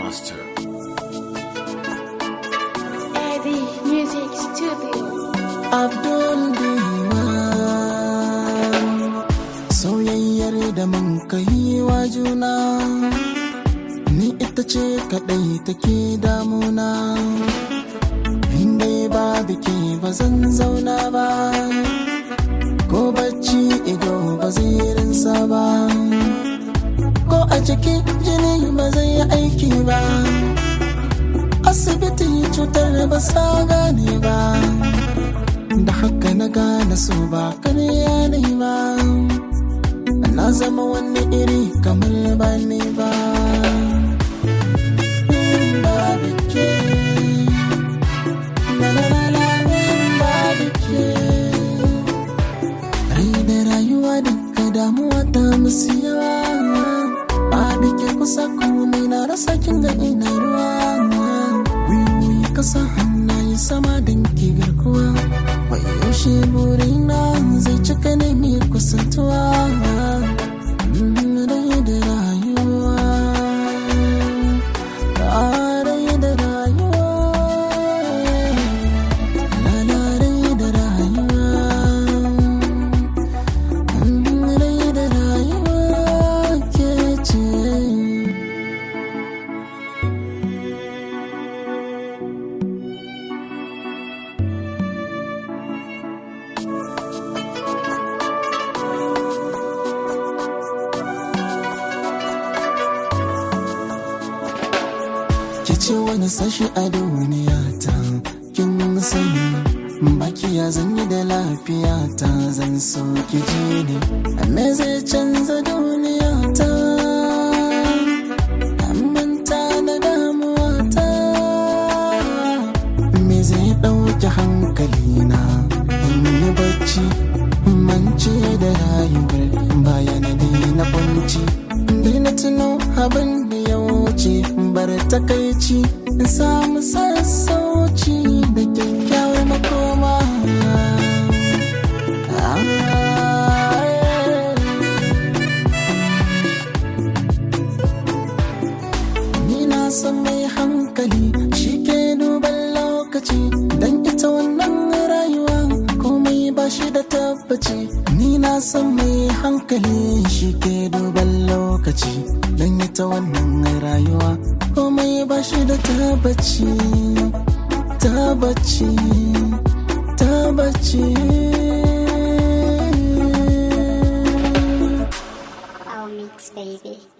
Master. Eddie Music Studio. Abdul Diwan Soyayyar da mun kai wa juna Ni ita ce kaɗai take damuna In dai ba biki ba zan zauna ba Ko bacci ido ba zai rinsa ba Ko a jiki jini ba zai yi aiki ba Asibiti cutar ba sa gane ba da haka na gane so ba karya ne ba na zama wani iri kamar ba ne ba ba bike na na na na ba bike rai da rayuwa duka damuwa ta musu yawa ba bike kusa komai na rasa kin ga ina ruwa wiwi kasa hannaye sama don ki garkuwa Wai yaushe burina zai cika ne mai kusantuwa Rai da rayuwa Rai da rayuwa Lala rai da rayuwa Rai da rayuwa ke ce ki ce wani sashi a duniya ta kin sani baki ya zanyi da lafiya ta zan so ki ji ne me zai canza duniya ta manta da damuwa ta me zai ɗauki hankali na in yi bacci mance da rayuwar bayan na kwanci daina tuno abin da ya wuce bar takaici in samu sassauci da kyakkyawar makoma Ah, Ni na san mai hankali shi ke duban lokaci don ita wannan rayuwa komai ba shi da tabbaci ni na san mai hankali shi ke duban lokaci don ita wannan rayuwa komai ba shi da tabbaci tabbaci tabbaci Our mix, baby.